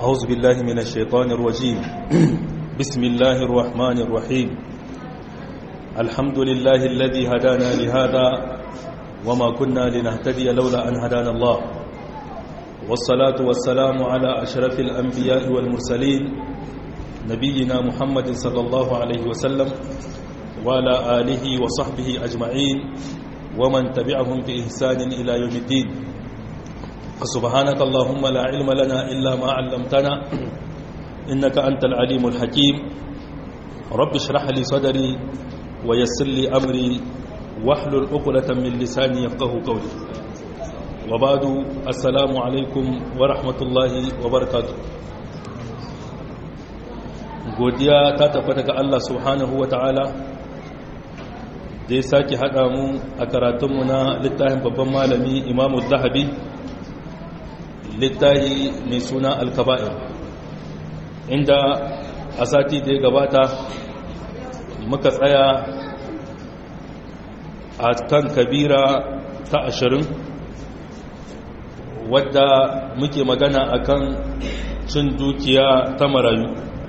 أعوذ بالله من الشيطان الرجيم بسم الله الرحمن الرحيم الحمد لله الذي هدانا لهذا وما كنا لنهتدي لولا أن هدانا الله والصلاة والسلام على أشرف الأنبياء والمرسلين نبينا محمد صلى الله عليه وسلم وعلى آله وصحبه أجمعين ومن تبعهم بإحسان إلى يوم الدين فسبحانك اللهم لا علم لنا إلا ما علمتنا إنك أنت العليم الحكيم رب اشرح لي صدري ويسر لي أمري واحلل عقدة من لساني يفقه قولي وبعد السلام عليكم ورحمة الله وبركاته godiya ta tabbata ga Allah subhanahu wa ta'ala da ya sake haɗa mu a karatunmu na littafin babban malami imamu zahabi littafi mai suna alkaba'ir inda a sati da ya gabata muka tsaya a kan kabira ta ashirin wadda muke magana akan cin dukiya ta marayu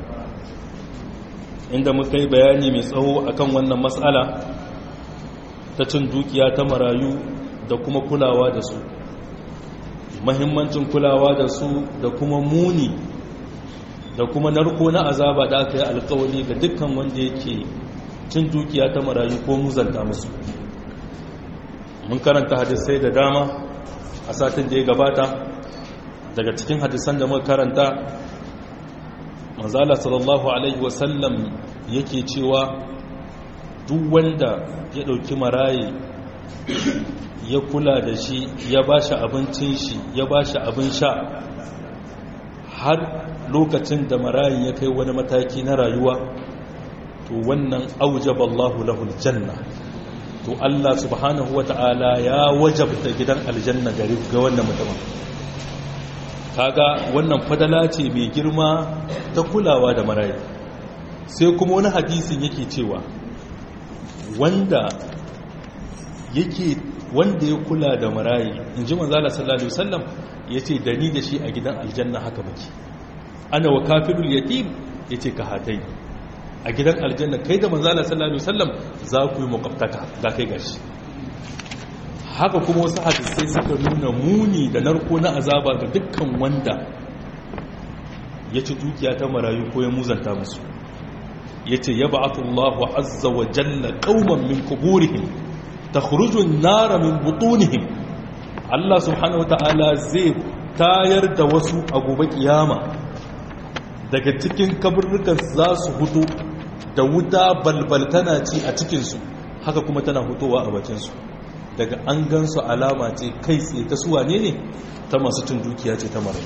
inda muka yi bayani mai tsawo akan wannan matsala ta cin dukiya ta marayu da kuma kulawa da su mahimmancin kulawa da su da kuma muni da kuma narko na azaba da aka yi alkawali ga dukkan wanda yake cin dukiya ta marayu ko muzanta musu mun karanta hadisai da dama a satin da ya gabata daga cikin hadisan da muka karanta manzala sallallahu alaihi wasallam yake cewa duk wanda ya ɗauki maraye ya kula da shi ya ba shi abincin shi ya ba shi abin sha har lokacin da marayin ya kai wani mataki na rayuwa to wannan aujaba Allahu lahul janna to Allah subhanahu wata'ala ya wajabta gidan aljanna gari ga wannan mutumin kaga wannan fadala ce mai girma ta kulawa da marayi sai kuma wani hadisin yake cewa wanda yake wanda ya kula da marayi in ji manzala sallallahu alaihi wasallam ya ce da ni da shi a gidan aljanna haka muke ana wa kafirul yatim ya ce ka hatai a gidan aljanna kai da manzala sallallahu alaihi wasallam za ku yi makwabtaka ga kai gashi haka kuma wasu hadisai suka nuna muni da narko na azaba ga dukkan wanda ya ci dukiya ta marayu ko ya muzanta musu ya ce ya ba'atullahu azza wa jalla qauman min kuburihim takhrujun nara min butunihim Allah subhanahu wata'ala zai tayar da wasu a gobe kiyama daga cikin kaburrukan za su hutu da wuta balbal tana ci a cikinsu haka kuma tana hutowa a bakinsu daga an gansu alama ce kai tsaye ta suwa ne ne ta masu cin dukiya ce ta mara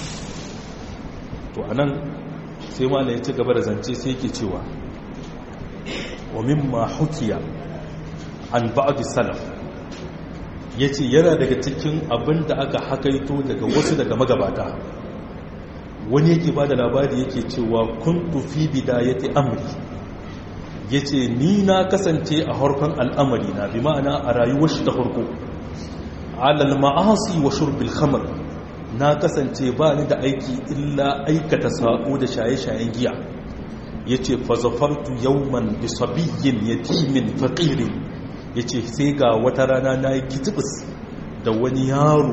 to anan sai mala ya ci gaba da zance sai ke cewa wa mimma hukiya an ba'adu salaf ya ce yana daga cikin abin da aka hakaito daga wasu daga magabata wani yake ba da labari yake cewa kun tufi bidayati amri ya ce ni na kasance a harkon al'amari na bi ma'ana a rayuwar shi ta harko alal ma'asi wa shurbil khamar na kasance ba ni da aiki illa aikata sako da shaye-shayen giya ya ce fazafartu yauman bisabiyyin yatimin faƙirin ya ce sai ga wata rana na yi kitibis da wani yaro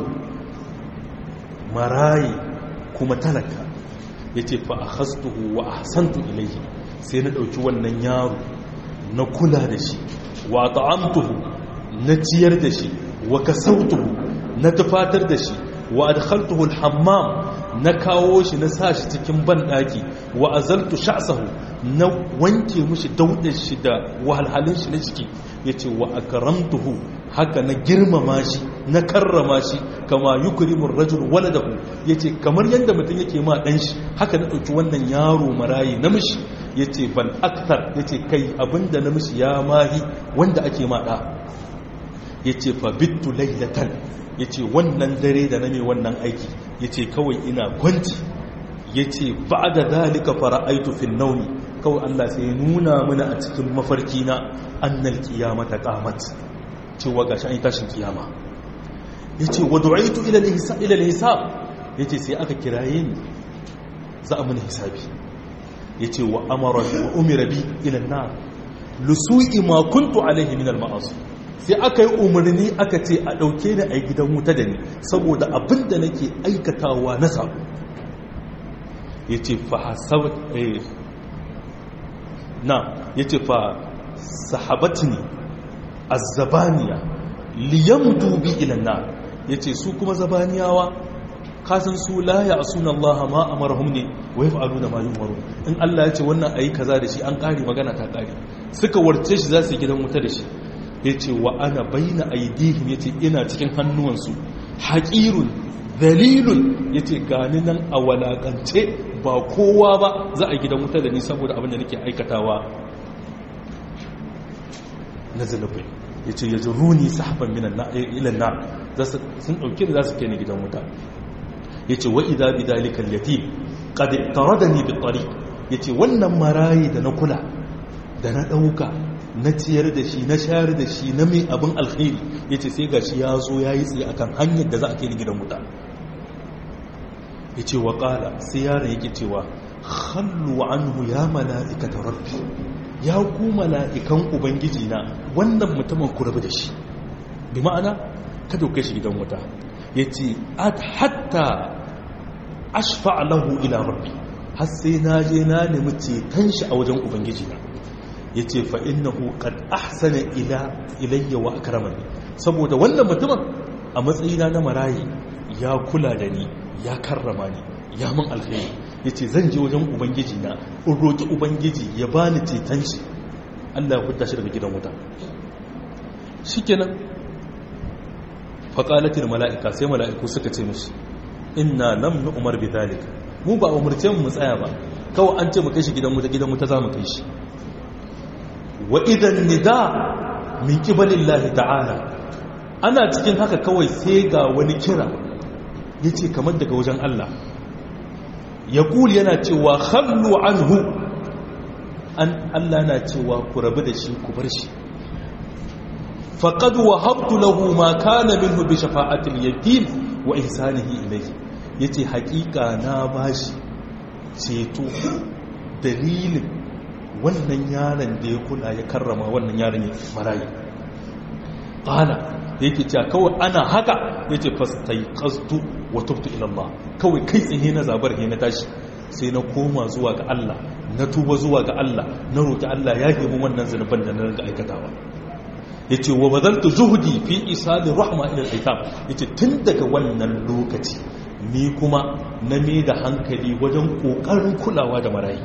marayi kuma talaka ya ce fa a hastuhu wa a hasantu ilaihi sai na ɗauki wannan yaro na kula da shi wa ta'amtuhu na ciyar da shi wa kasautuhu na tufatar da shi wa adkhaltuhu al-hammam na kawo shi na sa shi cikin banɗaki wa azaltu sha'sahu na wanke mushi daudar shi da wahalhalin shi na ciki yace wa akramtuhu haka na girmama shi na karrama shi kama yukrimur rajul waladahu yace kamar yanda mutum yake ma dan shi haka na dauki wannan yaro marayi namiji yace bal akthar yace kai abinda namiji ya mahi wanda ake ma da yace fa bittu laylatan ya ce wannan dare da na mai wannan aiki ya ce kawai ina kwanci ya ce ba da dalika fara aitu fin nauni kawai Allah sai nuna mana a cikin mafarki na annal kiyama ta kamat cewa ga shi an yi tashin kiyama ya ce wa du'aitu ila al-hisab ya ce sai aka kiraye ni za a mini hisabi ya ce wa amara wa umira bi ilan na lusu'i ma kuntu alaihi min al-ma'asi sai aka yi umarni aka ce a ɗauke ni a gidan wuta da ni saboda abin da nake aikatawa na sabo ya ce fa hasab na ya ce fa sahabatini azzabaniya liyamdu bi ilan na ya ce su kuma zabaniyawa kasan su la ya asuna Allah ma amarhum ne wa yaf'aluna ma yu'maru in Allah ya ce wannan ayi kaza da shi an kare magana ta kare suka warce shi za su gidan wuta da shi yace wa ana baina aidihim yace ina cikin hannuwansu haqirun dalilun yace gani nan a walakance ba kowa ba za a gidan wuta da ni saboda abin da nake aikatawa na zanubai yace yajruni sahaban minan na ila na sun dauke da za su kai ni gidan wuta ya ce wa'iza bi dalikan yatim ƙadi tare da ni bitari ya ce wannan marayi da na kula da na ɗauka na ciyar da shi na shayar da shi na mai abin alkhairi ya ce sai ga shi ya zo ya yi tsaye akan hanyar da za a kai ni gidan wuta ya ce wa ƙala sai yaron yake cewa hallu anhu ya mala'ika ta rabbi ya ku mala'ikan ubangiji na wannan mutumin ku rabu da shi bi ma'ana kada ku kai shi gidan wuta ya ce hatta ashfa lahu ila rabbi har sai na je na nemi ceton shi a wajen ubangiji na ya ce fa innahu qad ahsana ila ilayya wa akramani saboda wannan mutumin a matsayina na marayi ya kula da ni ya karrama ni ya mun alkhairi ya ce zan je wajen ubangiji na in roƙi ubangiji ya bani ceton shi Allah ya hudda shi daga gidan wuta shikenan faƙalatin mala'ika sai mala'iku suka ce mashi ina lam na umar bi zalik mu ba umarce mu tsaya ba kawai an ce mu kai shi gidan wuta gidan wuta za mu kai shi wa idan nida min kibalin lahi ta'ala ana cikin haka kawai sai ga wani kira ya ce kamar daga wajen Allah ya kuli yana cewa hallu anhu an Allah na cewa ku rabu da shi ku bar shi faƙad wahabtu lahu ma kana minhu bi shafa'atil yatim wa ihsanihi ilayhi yace haƙiƙa na bashi ceto dalilin wannan yaron da ya kula ya karrama wannan yaron ya marayi qala yake cewa kawai ana haka yace fastaiqastu wa tubtu ila Allah kawai kai tsaye na zabar he na tashi sai na koma zuwa ga Allah na tuba zuwa ga Allah na roki Allah ya gemu wannan zanuban da na riga aikatawa ya ce wa bazaltu zuhudi fi isali rahma ilal aitam ya ce tun daga wannan lokaci ni kuma na mai da hankali wajen ƙoƙarin kulawa da marayi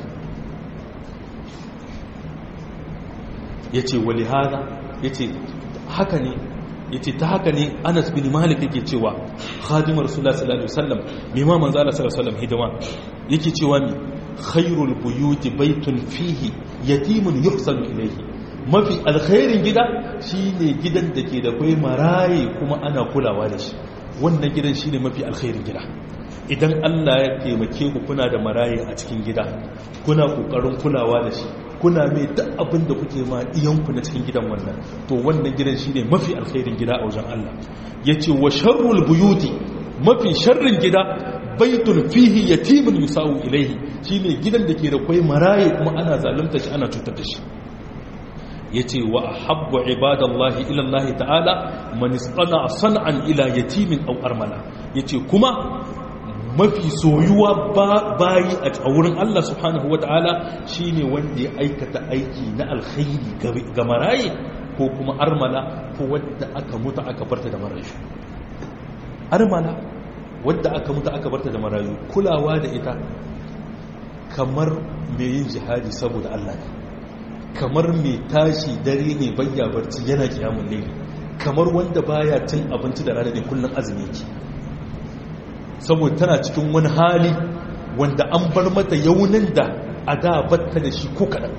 ya ce wali hada ya ce haka ne ya ce ta haka ne anas bin malik yake cewa khadimar rasulullah sallallahu alaihi wasallam mai ma manzo Allah sallallahu alaihi wasallam hidima yake cewa mi khairul buyuti baitun fihi yatimun yuhsanu ilayhi mafi alkhairin gida shine gidan da ke da kwai maraye kuma ana kulawa da shi wannan gidan shine mafi alkhairin gida idan Allah ya taimake ku kuna da maraye a cikin gida kuna kokarin kulawa da shi kuna mai duk abin da kuke ma iyanku na cikin gidan wannan to wannan gidan shine mafi alkhairin gida a wajen Allah yace wa sharrul buyuti mafi sharrin gida baitun fihi yatimun yusawu ilaihi shine gidan da ke da kwai maraye kuma ana zalunta shi ana cutar da shi yace wa habbu ibadallahi ila Allah ta'ala man istana san'an ila yatimin aw armala yace kuma mafi soyuwa bayi a wurin Allah subhanahu wata'ala shine wanda ya aikata aiki na alkhairi ga maraye ko kuma armala ko wadda aka mutu aka barta da marayu armala wadda aka mutu aka barta da marayu kulawa da ita kamar mai yin jihadi saboda Allah ne kamar mai tashi dare ne bayya barci yana kiyamun laili kamar wanda baya cin abinci da rana ne kullum azumi yake saboda tana cikin wani hali wanda an bar mata yaunin da a da batta da shi ko kaɗan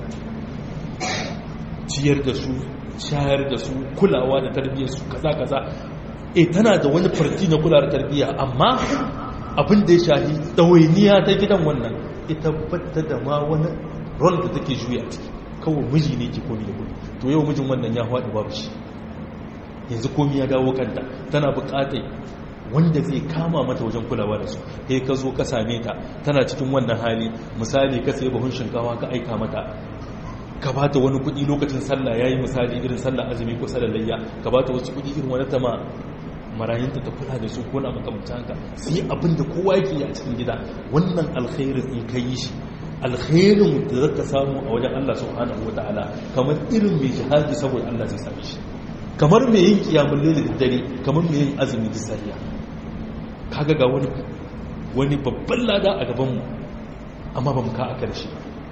ciyar da su shayar da su kulawa da tarbiyyar su kaza kaza e tana da wani farti na kula da tarbiyya amma abin da ya shahi ɗawainiya ta gidan wannan ita batta da ma wani rol da take juya a ciki kawai miji ne ke komi da kudi to yau mijin wannan ya haɗu babu shi yanzu komi ya dawo kanta tana buƙatar wanda zai kama mata wajen kulawa da su kai ka zo ka same ta tana cikin wannan hali misali ka sai bahun shinkawa ka aika mata ka ba ta wani kuɗi lokacin sallah yayi misali irin sallah azumi ko sallar layya ka ba ta wasu kuɗi irin wani tama marayinta ta kula da su ko na makamcin haka sai abin da kowa yake yi a cikin gida wannan alkhairin in ka yi shi alkhairin da zaka samu a wajen Allah subhanahu wataala kamar irin mai jihadi saboda Allah zai same shi kamar mai yin kiyamun laili da dare kamar mai yin azumi da sariya kaga ga wani wani babban lada a gabanmu amma ba mu ka a karshe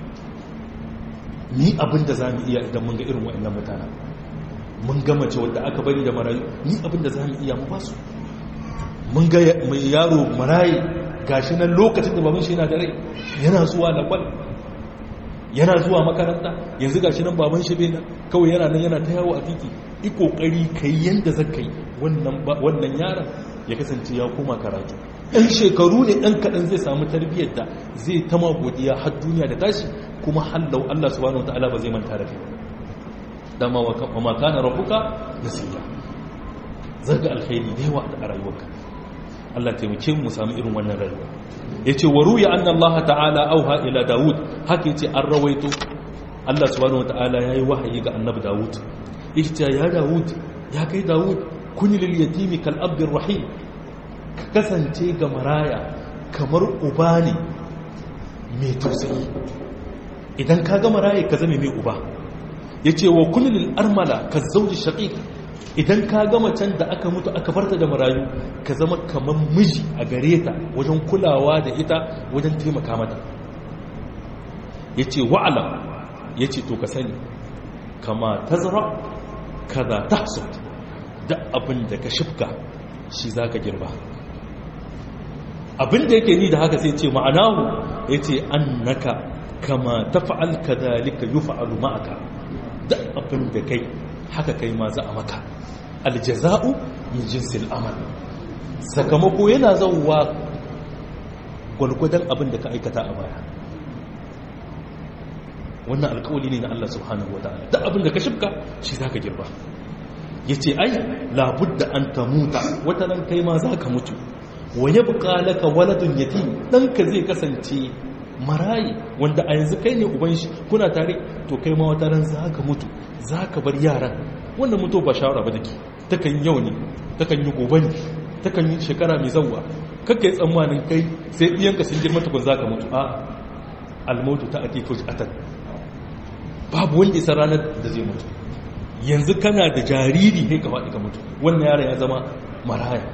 ni abin da za mu iya idan mun ga irin wa'annan mutane mun ga mace wadda aka bari da marayu ni abin da za mu iya mu ba su mun ga mai yaro marayi gashi nan lokacin da baban shi yana da rai yana zuwa lakwal yana zuwa makaranta yanzu gashi nan baban shi bai nan kawai yana nan yana ta yawo a titi yi kokari kai yanda zaka yi wannan wannan yaron ya kasance ya koma karatu ɗan shekaru ne ɗan kaɗan zai samu tarbiyyar da zai ta godiya har duniya da tashi kuma hallau Allah subhanahu wataala ba zai manta da kai dama wa ma kana rabbuka nasiya zaga alkhairi da yawa a rayuwarka Allah taimake mu samu irin wannan rayuwa yace wa ruya anna Allah ta'ala auha ila Dawud haka yace an rawaito Allah subhanahu wataala yayi wahayi ga annabi Dawud yace ya Dawud ya kai Dawud kuni lil yatimi kal abdir rahim ka kasance ga maraya kamar uba ne mai tausayi idan ka ga maraya ka zame mai uba yace wa kuni lil armala ka zauji shaqiq idan ka gama can da aka mutu aka barta da marayu ka zama kamar miji a gare ta wajen kulawa da ita wajen taimaka mata ya ce wa'ala ya ce to ka sani kama ta zara kaza ta hasut da abin da ka shifka shi za ka girba abin da yake ni da haka sai ce ma'anahu ya ce an naka kama ta fa'al ka dalika yi fa'alu ma'aka da abin da kai haka kai ma za a maka aljaza'u min jinsil amal sakamako yana zauwa gwalgwadon abin da ka aikata a baya wannan alkawali ne na Allah subhanahu wataala da abin da ka shibka shi zaka girba yace ai labudda an tamuta wata ran kai ma zaka mutu wa yabqa laka waladun yatim danka zai kasance marayi wanda a yanzu kai ne uban shi kuna tare to kai ma wata ran zaka mutu zaka bar yaran wannan mutu ba shawara ba take takan yau ne takan yi gobe ne takan yi shekara mai zawwa kakka yi tsammanin kai sai ɗiyanka sun girma tukun zaka mutu a almautu ta ake fuji atan babu wanda isa ranar da zai mutu yanzu kana da jariri ne ka faɗi ka mutu wannan yaron ya zama maraya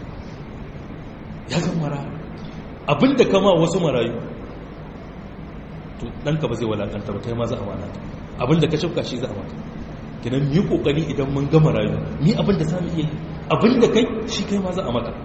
ya zama maraya abinda kama wasu marayu to ɗanka ba zai walakanta ba kai ma za a walata abinda ka shafka shi za a mata kinan mu yi kokari idan mun gama rayu ni abinda za mu iya abinda kai shi kai ma za a maka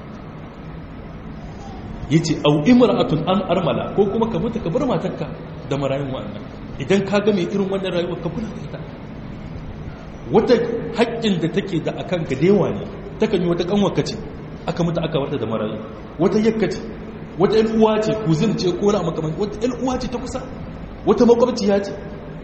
yace au imra'atun an armala ko kuma ka mutu ka bar matarka da marayun wa'annan idan ka ga mai irin wannan rayuwar ka kula da ita wata haƙƙin da take da akan ka dewa ne takan yi wata kanwarka ce aka mutu aka warta da marayu wata yakka ce wata ƴan uwa ce kuzin ce ko na makamanci wata ƴan uwa ce ta kusa wata makwabciya ce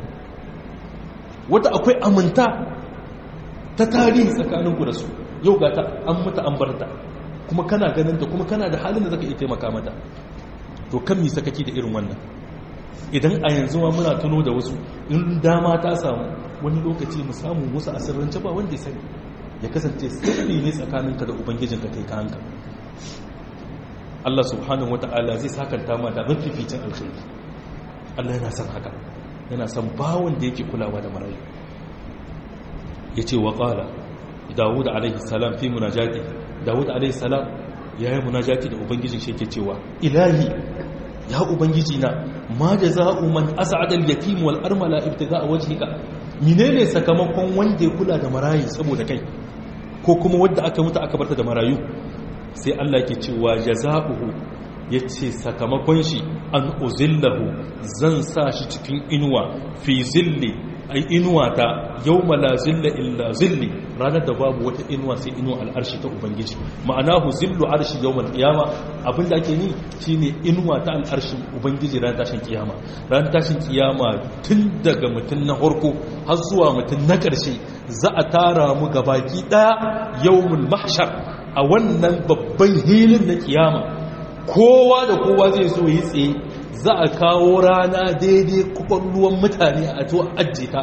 wata akwai aminta ta tarihi tsakaninku da su yau ga ta an mutu an barta kuma kana ganin ta kuma kana da halin da zaka iya taimaka mata to kan mi sakaki da irin wannan idan a yanzu ma muna tuno da wasu in dama ta samu wani lokaci mu samu musu asirrance ba wanda ya sani ya kasance sirri ne tsakaninka da ubangijinka kai ka hanka Allah subhanahu wata'ala zai sakanta ma da mafificin alkhairi Allah yana son haka yana son bawon da yake kulawa da marayu yace wa qala Dawud alaihi salam fi munajati Dawud alaihi salam yayin munajati da ubangijin shi yake cewa ilahi ya ubangiji na ma jaza'u man as'ada al-yatim wal armala ibtida'a wajhika menene sakamakon wanda ya kula da marayi saboda kai ko kuma wanda aka mutu aka barta da marayu sai Allah yake cewa jaza'uhu yace sakamakon shi an uzillahu zan sa shi cikin inuwa fi zilli ai inuwa ta yawma la zilla illa zilli ranar da babu wata inuwa sai inuwa al'arshi ta ubangiji ma'ana hu zillu arshi yawmal qiyama abinda ake ni shine inuwa ta al'arshi ubangiji ranar tashin kiyama ranar tashin kiyama tun daga mutun na farko har zuwa mutun na karshe za a tara mu gabaki daya yawmul mahshar a wannan babban hilin na kiyama kowa da kowa zai so yi tsaye za a kawo rana daidai kwakwalluwan mutane a to ajiye ta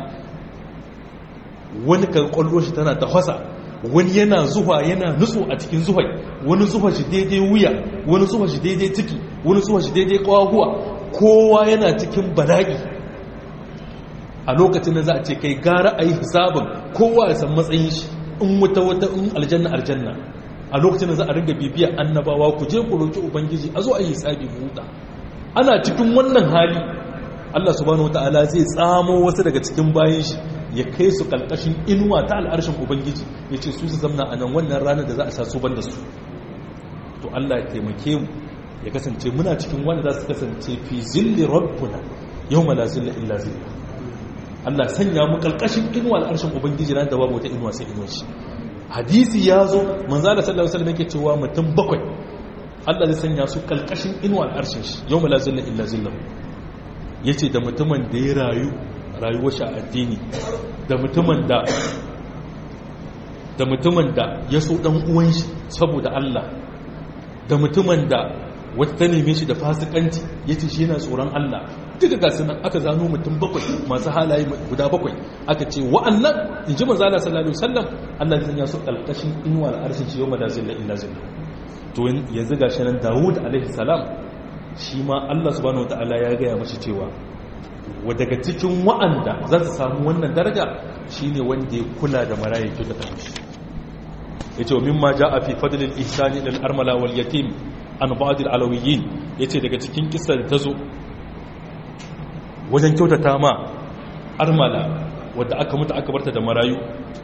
wani kan kwallo shi tana tafasa wani yana zuwa yana nutsu a cikin zuhai wani zuwa shi daidai wuya wani zuwa shi daidai ciki wani zuwa shi daidai kwaguwa kowa yana cikin bala'i a lokacin da za a ce kai gara a yi hisabin kowa ya san matsayin shi in wuta wata in aljanna aljanna a lokacin da za a ringa bibiyar annabawa ku je ku roki ubangiji a zo a yi hisabi mu huta ana cikin wannan hali Allah subhanahu wataala zai tsamo wasu daga cikin bayan shi ya kai su kalkashin inuwa ta al'arshin ubangiji ya ce su su zamna a nan wannan ranar da za a sa su banda su to Allah ya taimake mu ya kasance muna cikin wanda za su kasance fi zilli rabbuna yawma la zilla illa zilla Allah sanya mu kalkashin inuwa al'arshin ubangiji ran da babu wata inuwa sai inuwa shi hadisi ya zo manzo Allah sallallahu alaihi wasallam yake cewa mutum bakwai Allah zai sanya su kalkashin inuwa al'arshin shi yawma la zilla illa zilla yace da mutumin da ya rayu rayuwar shi a addini da mutumin da da mutumin da ya so dan uwan shi saboda Allah da mutumin da wata ta neme shi da fasikanci yace shi yana tsoron Allah duka ga sunan aka zano mutum bakwai masu halaye guda bakwai aka ce wa'annan inji manzo Allah sallallahu alaihi wasallam Allah zai ya su kalkashin inuwa al'arshin shi yawma da zilla illa zilla to yanzu gashi nan Dawud alaihi salam shi ma Allah subhanahu wataala ya gaya mashi cewa wa daga cikin wa'anda za su samu wannan daraja shine wanda ya kula da marayin kyauta ta mishi yace wa mimma jaa fi fadl al-ihsan ila al-armala wal yatim an ba'd al-alawiyyin yace daga cikin kissa da tazo wajen kyautata ma armala wadda aka mutu aka barta da marayu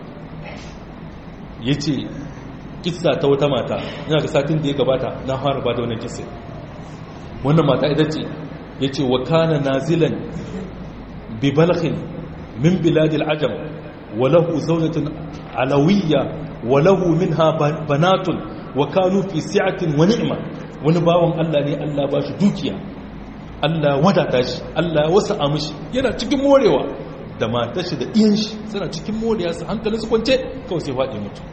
yace kissa ta wata mata ina ga satin da ya gabata na fara ba da wannan kissa wannan mata ita ce yace wa kana nazilan bi balghin min bilad al-ajam wa lahu zawjatun alawiyya wa lahu minha banatun wa kanu fi si'atin wa ni'ma wani bawon Allah ne Allah ba shi dukiya Allah wadata shi Allah wasa mishi yana cikin morewa da matar shi da iyan shi suna cikin morewa su hankalin su kwance kawai sai faɗi mutu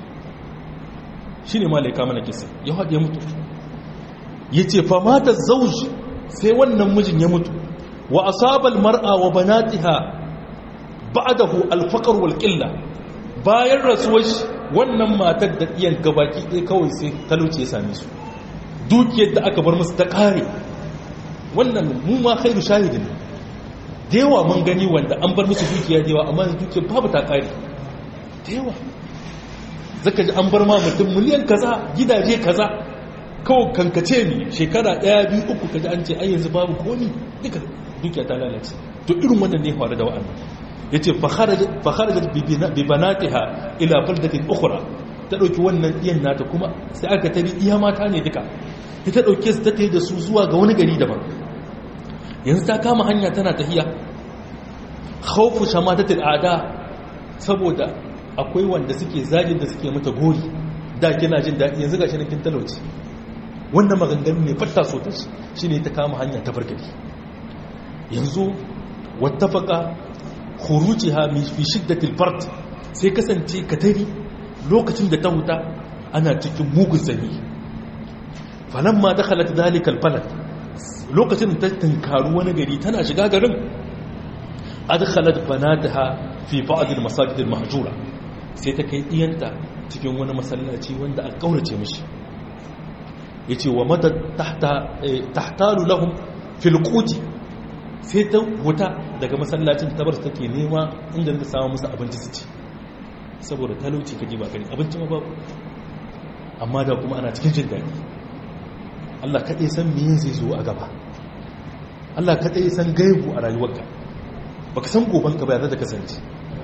shine malaika mana kisa ya faɗi mutu yace fa mata zawj sai wannan mijin ya mutu wa asabal mar'a wa banatiha ba'dahu al-faqr wal qilla bayan rasuwar wannan matar da iyan gabaki ɗaya kawai sai talauci ya same su dukiyar da aka bar musu ta kare wannan mu ma khairu shahidin da yawa mun gani wanda an bar musu dukiya da yawa amma dukiyar babu ta kare da yawa zaka ji an bar ma mutum miliyan kaza gidaje kaza kawai kankace ne shekara ɗaya biyu uku kaji an ce ai yanzu babu komi duka dukiya ta lalace to irin wannan ne faru da wa'annan ya ce fakharajat bi banatiha ila baldatin ukhra ta dauki wannan iyan nata kuma sai aka tabi iya mata ne duka ita dauke su ta tayi da su zuwa ga wani gari daban yanzu ta kama hanya tana tahiya khawfu shamatatil aada saboda akwai wanda suke zagin da suke mata gori da kina jin daɗi yanzu gashi kin talauci wannan maganganu ne fatta so ta shi ne ta kama hanya ta fargari yanzu wattafaka khurujiha min fi shiddatil fard sai kasance katari lokacin da ta huta ana cikin mugun zani falamma dakhalat dalika albalad lokacin da ta tunkaru wani gari tana shiga garin adkhalat banataha fi ba'd almasajid almahjura sai ta kai diyanta cikin wani masallaci wanda a kaurace mishi yace wa mata tahta tahtalu lahum fil quti sai ta huta daga masallacin tabar take nema inda ta samu musu abinci su ci saboda talauci ka ji ba gani abinci ma babu amma da kuma ana cikin jin daɗi Allah kaɗai san me zai zo a gaba Allah kaɗai san gaibu a rayuwarka baka san gobanka ba ya ta kasance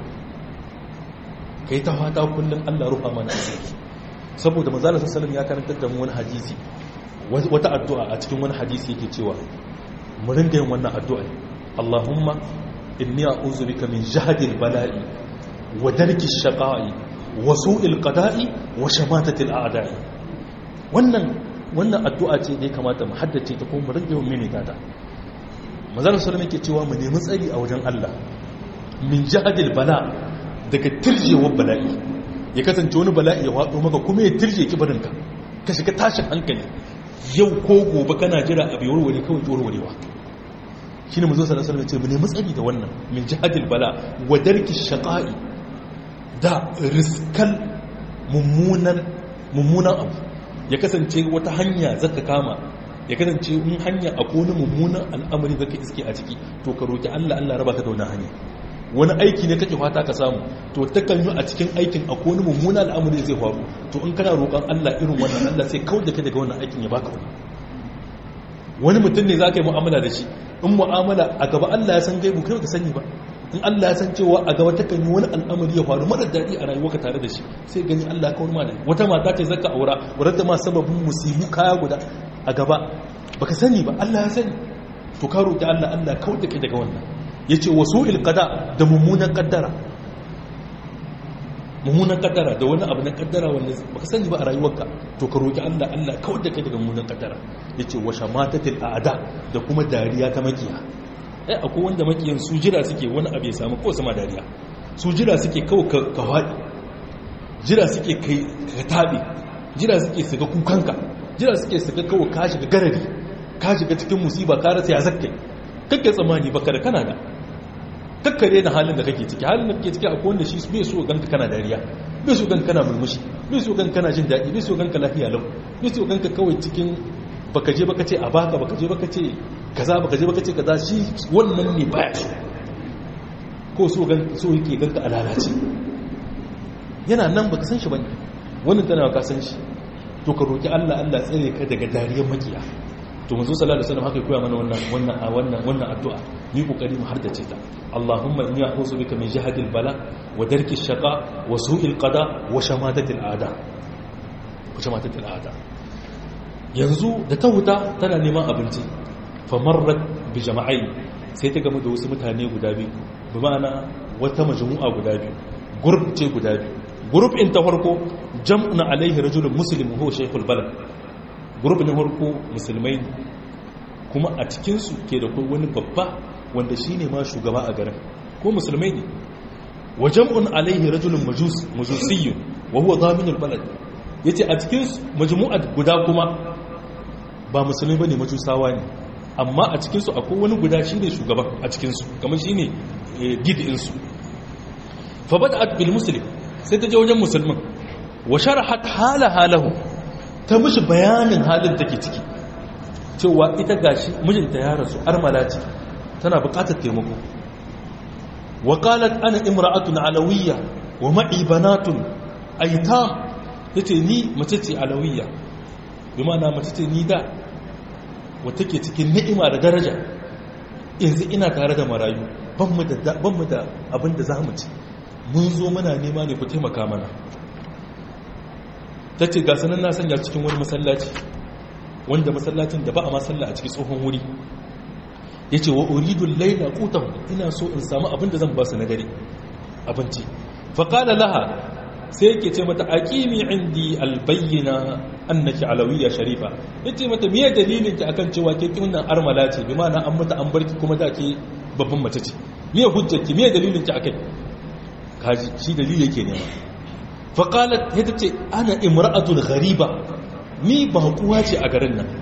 kai ta fata kullum Allah rufa mana asiri saboda manzala sallallahu ya karantar da mu wani hadisi wata addu'a a cikin wani hadisi yake cewa mu ringa yin wannan addu'a Allahumma inni a'udhu bika min jahdil bala'i wa darki shaqa'i wa su'il qada'i wa shamatati al'ada'i wannan wannan addu'a ce da ya kamata mu haddace ta kuma mu ringa yin mini ta manzala sallallahu yake cewa mu nemi tsari a wajen Allah min jahdil bala daga tirjewar bala'i ya kasance wani bala'i ya faɗo maka kuma ya tirje kibarinka ka shiga tashin hankali yau ko gobe kana jira abu warware kawai warwarewa shi ne mazo sallallahu alaihi wasallam ce mu nemi tsari da wannan min jihadil bala wa darki shaqa'i da riskal mummunan mummunan abu ya kasance wata hanya zaka kama ya kasance in hanya akwai wani mummunan al'amari zaka iske a ciki to ka roki Allah Allah raba ka da wannan hanya wani aiki ne kake fata ka samu to takan yi a cikin aikin akwai wani mummunan al'amari zai faru to in kana roƙon Allah irin wannan Allah sai kawai da ka daga wannan aikin ya baka wani wani mutum ne za ka yi mu'amala da shi in mu'amala a gaba Allah ya san gaibu kai ka sani ba in Allah ya san cewa a gaba ta yi wani al'amari ya faru mara daɗi a rayuwarka tare da shi sai gani Allah ya kawar malami wata mata ce zaka aura wadda ta ma sababin musibu kaya guda a gaba baka sani ba Allah ya sani to ka roƙi Allah Allah kawar da kai daga wannan yace wasu ilqada da mummunan kaddara mummunan kaddara da wani abu na kaddara wanda baka sani ba a rayuwarka to ka roki Allah Allah kawar da kai daga mummunan kaddara yace wa shamatatil aada da kuma dariya ta makiya eh akwai wanda makiyan su jira suke wani abu ya samu ko sama dariya su jira suke kawai ka fadi jira suke kai ka tabe jira suke su ga kukanka jira suke su ga kawai ka shiga garari ka shiga cikin musiba ka rasa ya zakkai kake tsammani baka da kana da kakkare da halin da kake ciki halin da kake ciki akwai wanda shi bai so ganka kana dariya bai so ganka kana murmushi bai so ganka kana jin daɗi bai so ganka lafiya lau bai so ganka kawai cikin baka je baka ce a baka baka je baka ce kaza baka je baka ce kaza shi wannan ne baya so ko so gan so yake ganka a lalace yana nan baka san shi bane wannan tana ka san shi to ka roki Allah Allah tsare ka daga dariyar makiya to manzo sallallahu alaihi wasallam haka ya koya mana wannan wannan a wannan wannan addu'a ni kokari mu hardace ta Allahumma inni a'udhu bika min jahadil bala wa darki shaqa wa su'il qada wa shamatatil a'da wa shamatatil a'da yanzu da ta huta tana neman abinci fa marrat bi jama'ai sai ta gama da wasu mutane guda biyu bi ma'ana wata majmu'a guda biyu group ce guda biyu group in ta farko jam'un alaihi rajulun muslim huwa shaykhul balad group na farko musulmai kuma a cikinsu ke da kai wani babba wanda shi ne ma shugaba a garin ko musulmai ne wa jam'un alaihi rajulun majus majusiyyun wa huwa zaminul balad yace a cikin majmu'at guda kuma ba musulmai bane majusawa ne amma a cikin su akwai wani guda shine shugaba a cikin su kamar shine gidin su fa bada'at bil muslim sai ta je wajen musulmin wa sharahat hala halahu ta mishi bayanin halin take ciki cewa ita gashi mijinta ya rasu armala ce tana bukatar taimako wa qalat ana imra'atun alawiyya wa ma'i banatun aitam yace ni mace ce alawiyya bi ma'ana mace ce ni da wata ke cikin ni'ima da daraja yanzu ina tare da marayu ban mu da ban mu da abin da zamu ci mun zo muna nema ne ku taimaka mana tace ga sanan na sanya cikin wani masallaci wanda masallacin da ba a masalla a cikin tsohon wuri ya ce wa uridun laila kutan ina so in samu abin da zan ba su na dare abinci faƙala laha sai yake ce mata aƙimi indi albayyana annaki alawiyya sharifa ya ce mata miye dalilin ki akan cewa ke kinan armala ce bi ma'ana an mata an barki kuma da ke babban mace ce miye hujjarki miye dalilin ki akai kaji shi dalili yake nema faƙalat ya ta ce ana imra'atun ghariba ni ba kuwa ce a garin nan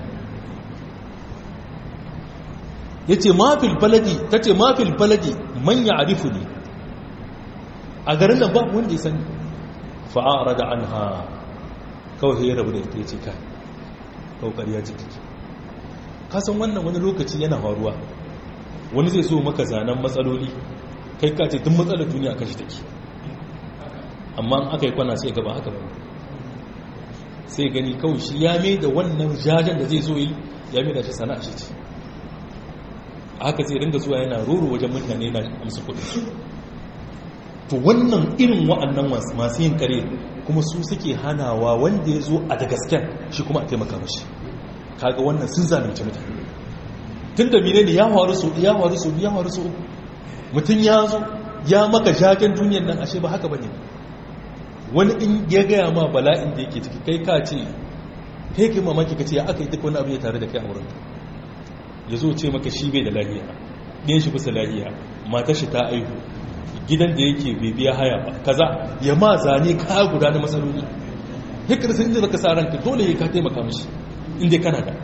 ya ce mafil baladi ta ce mafil baladi manya arifu ne a garin nan ba wanda ya sani fa'ara da an ha kawai ya rabu da ita ya ce ka kaukari ya ciki kasan wannan wani lokaci yana faruwa wani zai so maka zanen matsaloli kai ka ce tun matsalar duniya kashi take amma aka yi kwana sai gaba haka ba sai gani kawai shi ya mai da wannan jajen da zai zo yi ya mai da shi sana'a shi ce haka zai ringa zuwa yana roro wajen mutane na amsa kudin su to wannan irin wa'annan masu yin kare kuma su suke hanawa wanda ya zo a da gasken shi kuma a taimaka mashi kaga wannan sun zalunci mutane tun da mine ne ya faru su ya faru su ya faru su mutum ya zo ya maka jagen duniyar nan ashe ba haka bane wani in ya gaya ma bala'in da yake ciki kai ka ce kai kai mamaki ka ce ya aka yi duk wani abu ya tare da kai a wurin ya zo ce maka shi bai da lahiya ɗin shi bisa lahiya matar shi ta aihu gidan da yake bibiya haya ba kaza ya ma zane ka guda na matsaloli hikar sun inda zaka sa ranka dole ya ka taimaka mishi inda kana da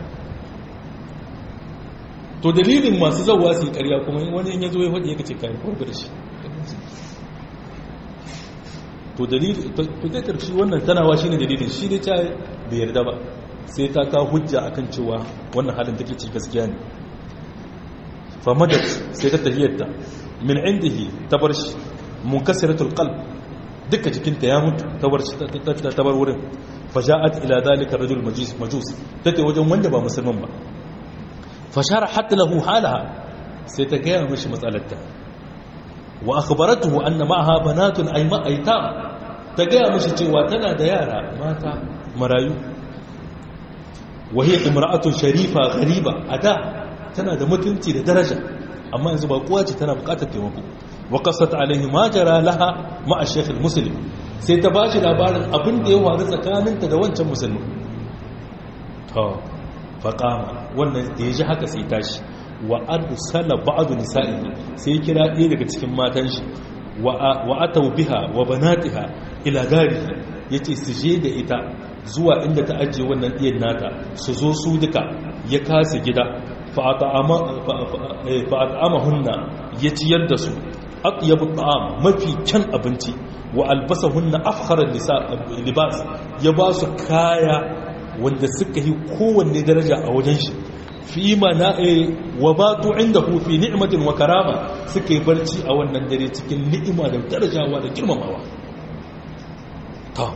to dalilin masu zauwa su yi karya kuma wani in ya zo ya faɗi ya kace kayan kwarba da shi to dalilin to zai karfi wannan tanawa shi ne dalilin shi ne ta bai yarda ba sai ta ka hujja akan cewa wannan halin take ci gaskiya ne fa madat sai ta tahiyyarta min indihi ta bar shi munkasiratul qalb duka jikinta ya mutu ta bar shi ta bar wurin fa ja'at ila zalika rajul majus majus take wajen wanda ba musulman ba fa sharahat lahu halaha sai ta gaya mishi matsalarta wa akhbaratuhu anna ma'aha banatun ay ma'aitam ta gaya mishi cewa tana da yara mata marayu wa hiya imra'atun sharifa ghariba ada tana da mutunci da daraja amma yanzu ba kowa ce tana bukatar taimako wa qasat alaihi ma jara laha ma'a shaykh muslim sai ta bashi labarin abin da ya faru tsakaninta da wancan musulmi to fa qama wannan da yaji haka sai tashi wa arsala ba'd nisa'ihi sai kira ɗaya daga cikin matan shi wa atau biha wa banatiha ila garihi yace su je da ita zuwa inda ta ajiye wannan ɗiyan nata su zo su duka ya kasa gida fa'at'amahunna ya ciyar da su atyabu ta'am mafi kyan abinci wa albasahunna afkharar libas ya ba su kaya wanda suka yi kowanne daraja a wajen shi fi mana wa batu inda fi ni'matin wa karama suka yi barci a wannan dare cikin ni'ima da darajawa da girmamawa ta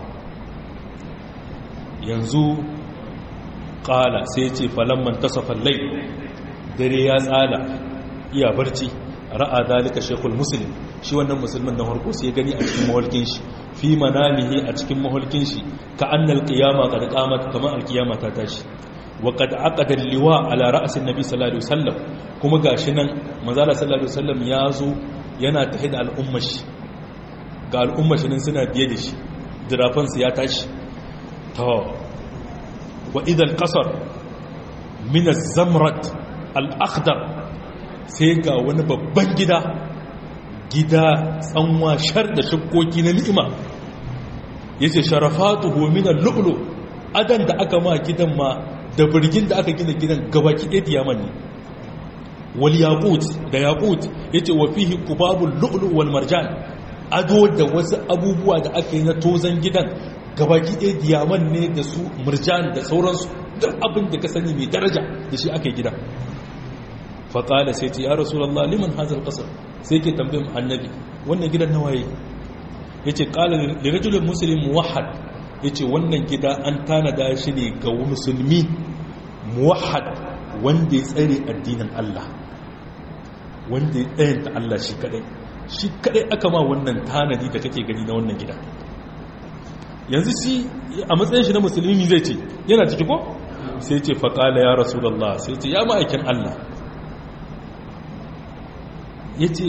yanzu ƙala sai ce falamman tasafan lai dare ya tsala iya barci ra'a dalika shekul musulun shi wannan musulmin na harko sai gani a cikin maholkin shi fi manamihi a cikin maholkin shi ka annal qiyama qad qamat kama alqiyama ta tashi wa qad aqada liwa ala ra's annabi sallallahu alaihi wasallam kuma gashi nan manzala sallallahu alaihi wasallam ya zo yana tahid al'ummar shi ga al'ummar shi nan suna biye da shi dirafan su ya tashi to wa idan qasar min az-zamrat al-akhdar sai ga wani babban gida gida tsanwa shar da shakkoki na ni'ima yace sharafatuhu min al-lu'lu adan da aka ma gidan ma da birgin da aka gina gidan gabaki ɗaya diyaman ne wal yaqut da yaqut yace wa fihi qubabul lu'lu wal marjan ado da wasu abubuwa da aka yi na tozan gidan gabaki ɗaya diyaman ne da su murjan da sauransu duk abin da ka sani mai daraja da shi aka yi gida faƙala sai ce ya rasulallah liman hazar ƙasar sai ke tambayin annabi wannan gidan nawaye ya ce ƙala lirajulun musulun muwahad ya ce wannan gida an tanada shi ne ga musulmi muwahad wanda ya tsare addinin Allah wanda ya tsayanta Allah shi kadai shi kadai aka ma wannan tanadi da kake gani na wannan gida yanzu shi a matsayin shi na musulmi zai ce yana ciki ko sai ce faƙala ya rasulallah sai ce ya ma'aikin Allah ya ce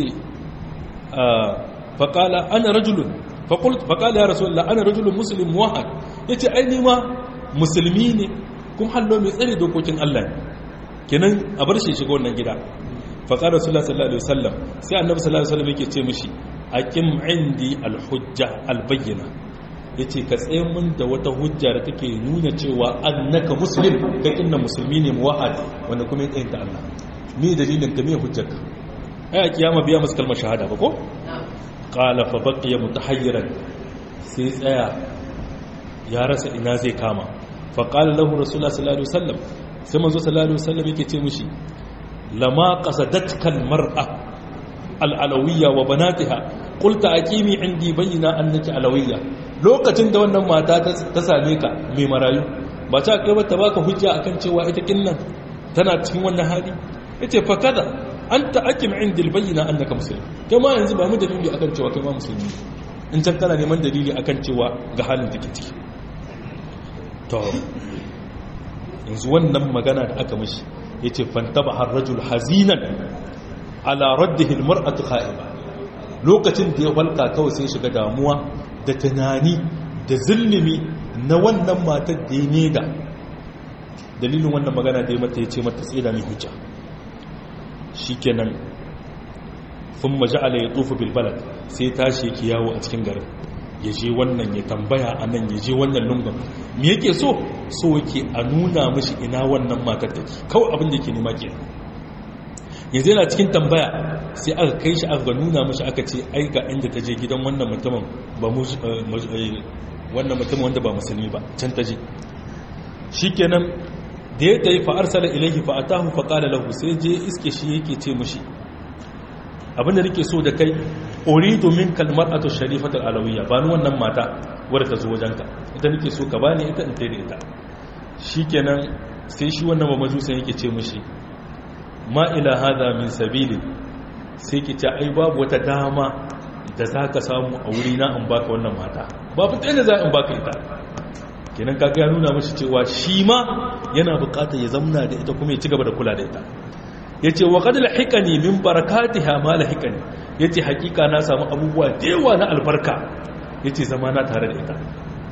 faƙala ana rajulun faƙala ya rasu Allah ana rajulun musulun wahad ya ce aini ma musulmi ne kuma hallo mai tsare dokokin Allah kenan a bar shi shiga wannan gida faƙala rasu Allah sallallahu Alaihi wasallam sai annabi sallallahu Alaihi wasallam yake ce mishi a kim indi alhujja albayyana ya ce ka tsaye mun da wata hujja da take nuna cewa annaka muslim ka kinna musulmi ne muwahad wanda kuma ya tsayinta Allah me dalilin ka me hujjarka ai a kiyama biya musu kalmar shahada ba ko qala fa baqiya mutahayyiran sai tsaya ya rasa ina zai kama fa qala lahu rasulullah sallallahu alaihi wasallam sai manzo sallallahu alaihi wasallam yake ce mishi lama qasadatka almar'a al'alawiyya wa banatiha qulta aqimi indi bayyana annaki alawiyya lokacin da wannan mata ta same ka mai marayu ba ta kai ba ta baka hujja akan cewa ita kinnan tana cikin wannan hali yace fa kada anta akim indil bayyana annaka muslim kai ma yanzu ba mu dalili akan cewa kai ma musulmi in can kana neman dalili akan cewa ga halin take ciki to yanzu wannan magana da aka mishi yace fantaba har rajul hazinan ala raddihi almar'atu kha'iba lokacin da ya falka kawai sai shiga damuwa da tunani da zulmi na wannan matar da ya neda dalilin wannan magana da ya mata yace mata tsira mai hujja shikenan thumma ja'ala yatufu bil balad sai tashi yake yawo a cikin garin ya je wannan ya tambaya a nan ya je wannan lungun me yake so so yake a nuna mashi ina wannan matar take kawai abin da yake nema ke yanzu yana cikin tambaya sai aka kai shi aka nuna mashi aka ce ai ga inda ta je gidan wannan mutumin ba wannan mutumin wanda ba musulmi ba can ta je shikenan da ya tayi fa arsala ilayhi fa atahu fa qala lahu sai je iske shi yake ce mashi abinda nake so da kai uridu min kalmar'atu sharifatu alawiyya ba ni wannan mata wadda ta zo wajenka ita nake so ka bani ita in tayi ita shikenan sai shi wannan ba majusan yake ce mishi ma ila hada min sabili sai ki ce ai babu wata dama da zaka samu a wuri na in baka wannan mata babu ta da za in baka ita kenan kaga ya nuna mishi cewa shi ma yana bukatar ya zamna da ita kuma ya ci gaba da kula da ita ya ce wa kadar haikani min barakatiha ma la haikani ya ce hakika na samu abubuwa da yawa na albarka ya ce zama na tare da ita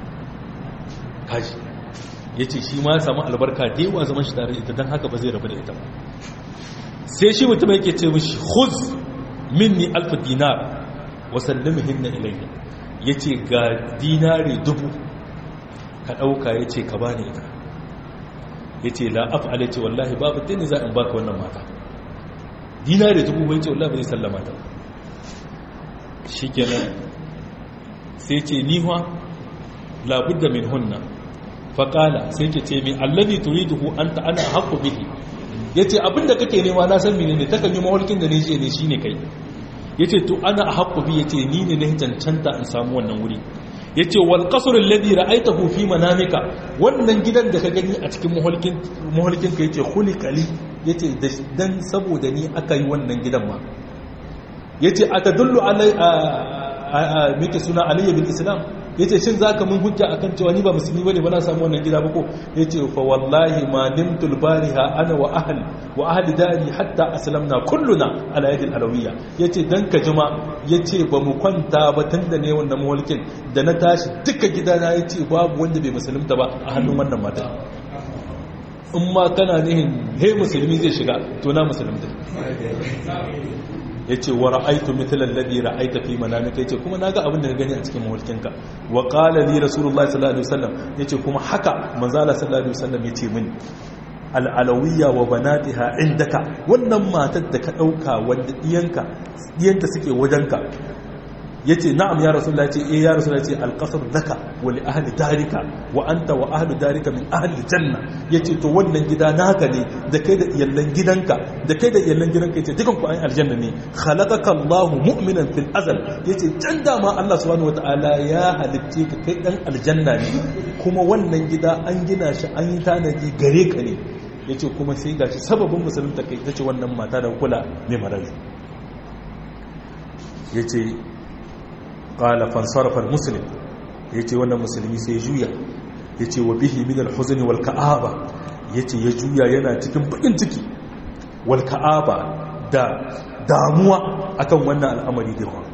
kaji ya ce shi ma samu albarka da yawa zaman shi tare da ita don haka ba zai rabu da ita ba sai shi mutum yake ce mishi huz minni alfa dinar wasallamihin na ilayya ya ce ga dinari dubu ka ɗauka ya ce ka bani ita ya ce la'af ala ce wallahi babu ta ne za in baka wannan mata dinari dubu bai ce wallahi bai sallama ta shi kenan sai ce niwa labudda min hunna faƙala sai ke ce min allazi turiduhu anta ana haqqu bihi yace abinda kake nema na san menene takan yi mawalkin da ne je ne shine kai yace to ana haqqu bi yace ni ne na cancanta in samu wannan wuri yace wal qasr alladhi ra'aytahu fi manamika wannan gidan da ka gani a cikin muhalkin muhalkin ka yace khuliqali yace dan saboda ni aka yi wannan gidan ma yace atadullu alai meke suna aliyya bil islam yace shin zaka mun hujja akan cewa ni ba musulmi bane ba na samu wannan gida ba ko yace fa wallahi ma nimtul bariha ana wa ahli wa ahli dari hatta aslamna kulluna ala yadi alawiyya yace dan ka jima yace ba mu kwanta ba tunda ne wannan mawalkin da na tashi duka gidana yace babu wanda bai musulunta ba a hannun wannan mata in ma kana nihin he musulmi zai shiga to na musulunta ya ce wa ra'aitu mithlan ladhi ra'aita fi manamika yace kuma naga abin da ka gani a cikin mawalkinka wa qala li rasulullahi sallallahu alaihi wasallam yace kuma haka manzo Allah sallallahu alaihi wasallam yace mini al'alawiyya wa banatiha indaka wannan matar da ka dauka wanda diyanka diyanta suke wajenka yace na'am ya rasulullah yace eh ya rasulullah yace alqasr laka wa li ahli darika wa anta wa ahli darika min ahli janna yace to wannan gida naka ne da kai da iyallan gidanka da kai da iyallan gidanka yace dukan ku ayin aljanna ne khalaqaka Allahu mu'minan fil azal yace can da ma Allah subhanahu wataala ya halicce ka kai dan aljanna ne kuma wannan gida an gina shi an yi tanadi gare ka ne yace kuma sai gashi sababin musulunta kai tace wannan mata da kula mai marayu yace qala fansarafa almuslim yace wannan musulmi sai juya yace wa bihi min alhuzn wal ka'aba yace ya juya yana cikin bakin ciki wal ka'aba da damuwa akan wannan al'amari da yawa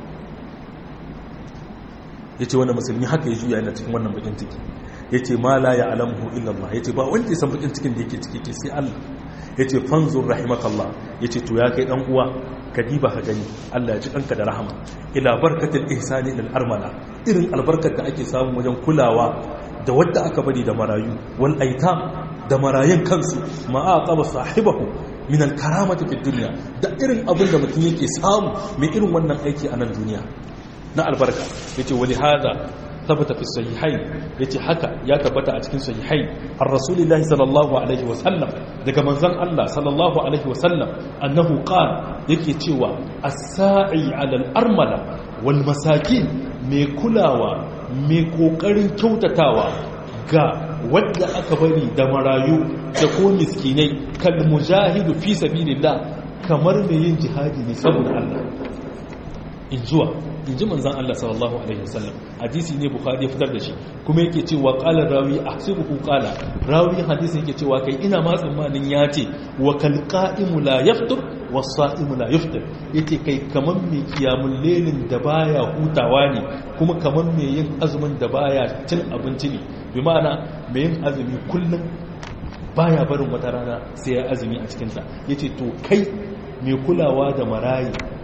yace wannan musulmi haka ya juya yana cikin wannan bakin ciki yace ma la ya'lamuhu illa Allah yace ba wanda ya san bakin cikin da yake ciki sai Allah yace fanzur rahimakallah yace to ya kai dan uwa kadiba ka gani Allah ya ji ɗanka da rahama ila barkatul ihsani lil armala irin albarkar da ake samu wajen kulawa da wadda aka bari da marayu wal aitam da marayun kansu ma aqaba sahibahu min al karamati fid dunya da irin abin da mutum yake samu mai irin wannan aiki a nan duniya na albarka yace wali hada ثبت في الصحيحين yace haka ya tabbata a cikin sahihai ar rasulillahi sallallahu alaihi wasallam daga manzon Allah sallallahu alaihi wasallam annahu qala yake cewa as-sa'i 'ala al-armala wal masakin mai kulawa mai kokarin kyautatawa ga wanda aka bari da marayu da ko miskinai kal mujahidu fi sabilillah kamar mai yin jihadi ne saboda Allah in zuwa in ji manzan Allah sallallahu Alaihi wasallam hadisi ne bukhari ya fitar da shi kuma yake cewa ƙala rawi a sibuku ƙala rawi hadisi yake cewa kai ina ma tsammanin ya ce wa kalƙa'imu la yaftur wa sa'imu la yaftur yake kai kamar mai kiyamun lelin da baya hutawa ne kuma kamar mai yin azumin da baya cin abinci ne bi ma'ana mai yin azumi kullum baya barin wata rana sai ya azumi a cikinta yace to kai mai kulawa da marayi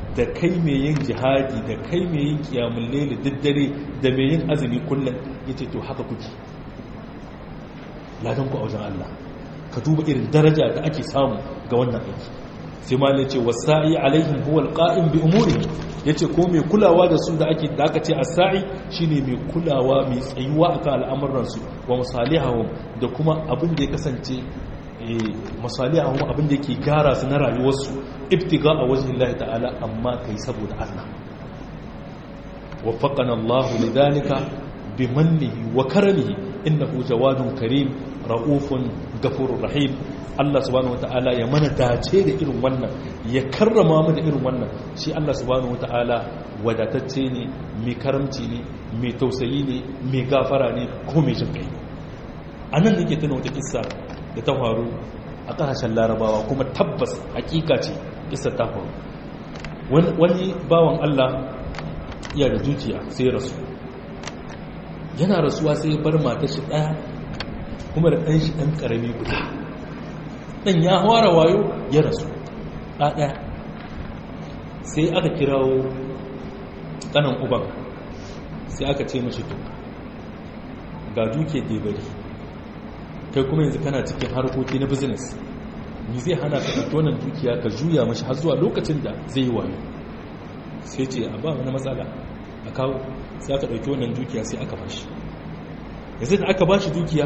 da kai mai yin jihadi da kai mai yin kiyamun lele daddare da mai yin azumi kullum ya ce to haka kuke ladan ku a wajen Allah ka duba irin daraja da ake samu ga wannan aiki sai ma ne ce wasa'i alaihim huwa alqa'im bi umuri yace ko mai kulawa da su da ake da aka ce as-sa'i shine mai kulawa mai tsayuwa akan al'amuran su wa masalihahum da kuma abin da ya kasance masalihahum abin da yake gara su na rayuwar su ibtiga a wajhin Allah ta'ala amma kai saboda Allah waffaqana Allah lidhalika bimannihi wa karamihi innahu jawadun karim ra'ufun gafurur rahim Allah subhanahu wata'ala ya mana dace da irin wannan ya karrama mu da irin wannan shi Allah subhanahu wata'ala wadatacce ne mai karamci ne mai tausayi ne mai gafara ne ko mai jin kai anan nake tuna wata kissa da ta faru a kasashen larabawa kuma tabbas hakika ce kissa ta faru wani bawan Allah iya da zuciya sai rasu yana rasuwa sai bar matar shi daya kuma da ɗan shi ɗan ƙarami guda ɗan ya fara wayo ya rasu ɗaɗaya sai aka kirawo ƙanan uban sai aka ce mashi to ga duke debari kai kuma yanzu kana cikin harkoki na business ni zai hana ka ɗauki wannan dukiya ka juya mashi har zuwa lokacin da zai yi wayo sai ce a ba wani matsala a kawo sai aka ɗauki wannan dukiya sai aka bashi yanzu da aka bashi dukiya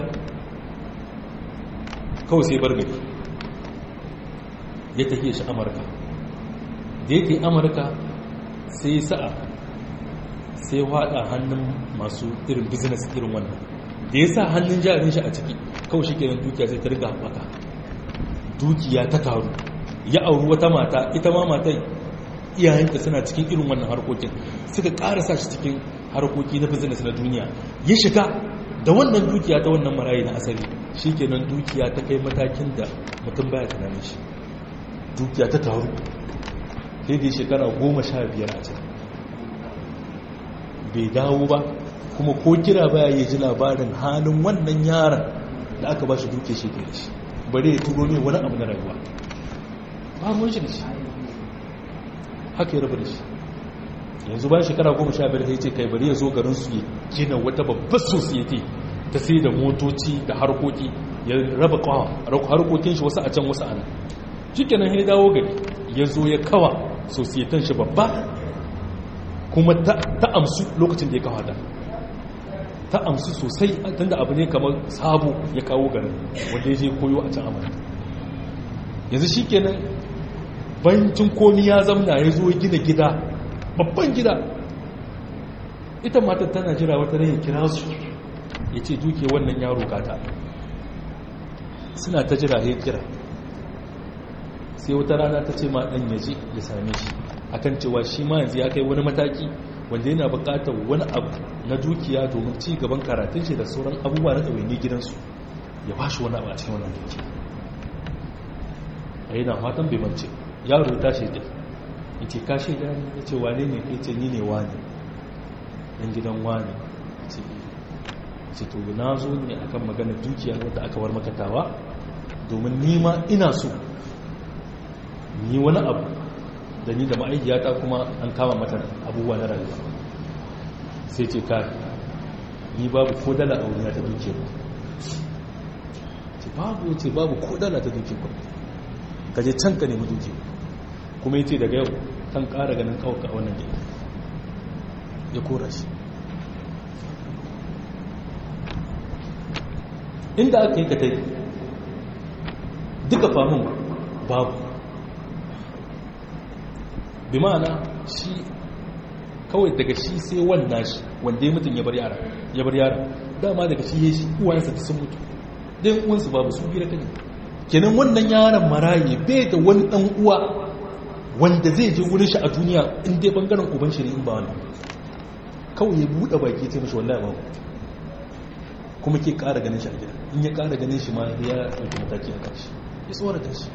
kawai sai bar gari ya tafiye shi amurka da ya ke amurka sai sa'a sai wada hannun masu irin business irin wannan da ya sa hannun jarin shi a ciki kawai shi kenan dukiya sai ta riga haɓaka dukiya ta taru ya auri wata mata ita ma matai iyayenta suna cikin irin wannan harkokin suka ƙarasa shi cikin harkoki na business na duniya ya shiga da wannan dukiya ta wannan marayi na asali shi kenan dukiya ta kai matakin da mutum baya tunanin shi dukiya ta taru sai dai shekara goma sha biyar a can bai dawo ba kuma ko kira baya yi ji labarin halin wannan yaron da aka ba shi dukiya shi da shi bari ya turo ne wani abu na rayuwa ba mun shi da shi haka ya rabu da shi yanzu bayan shekara goma sha biyar sai ce kai bari ya zo garin su ya gina wata babbar society ta sai da motoci da harkoki ya raba kawa harkokin shi wasu a can wasu ana shikenan ya dawo gari ya zo ya kawa societan shi babba kuma ta amsu lokacin da ya kawo ta ta amsu sosai tunda abu ne kamar sabo ya kawo garin wanda ya je koyo a can amurka yanzu shikenan bancin komi ya zamna ya zo gina gida babban gida ita matar tana jira wata rai kira su ya ce duke wannan yaro kata suna ta jira ya kira sai wata rana ta ce ma ɗan yaji ya same shi akan cewa shi ma yanzu ya kai wani mataki wanda yana buƙatar wani abu na dukiya domin ci gaban karatun shi da sauran abubuwa na ɗawaini gidansu ya ba shi wani abu a cikin wannan dukiya a yana fatan bai mance yaro ta shaida ya ce ka shaida ne ya ce wane ne kai ce ni ne wane ɗan gidan wane ce to na zo ne akan maganar dukiya wadda aka war makatawa domin nima ina so ni wani abu da ni da ma'aikiyata kuma an kama mata abubuwa na rayuwa sai ce ka ni babu ko dala a wuriya ta duke ba ce babu ya ce babu ko dala ta duke ba ka je can ka nemi duke kuma ya ce daga yau kan kara ganin kawaka a wannan gida ya kora shi inda aka yi ka ta yi duka famun babu bi ma'ana shi kawai daga shi sai wannan shi wanda ya mutum ya bar yara ya bar yara dama daga shi ya shi uwayensa ta sun mutu ɗayan uwansu babu su bira ta ne kenan wannan yaron maraye bai da wani ɗan uwa wanda zai je wurin shi a duniya in dai bangaren uban shi ne in ba wannan kawai ya buɗe baki ce mashi wallahi babu kuma ke ƙara ganin shi a gida in ya ƙara ganin shi ma ya ɗauki mataki a kan shi ya tsorata shi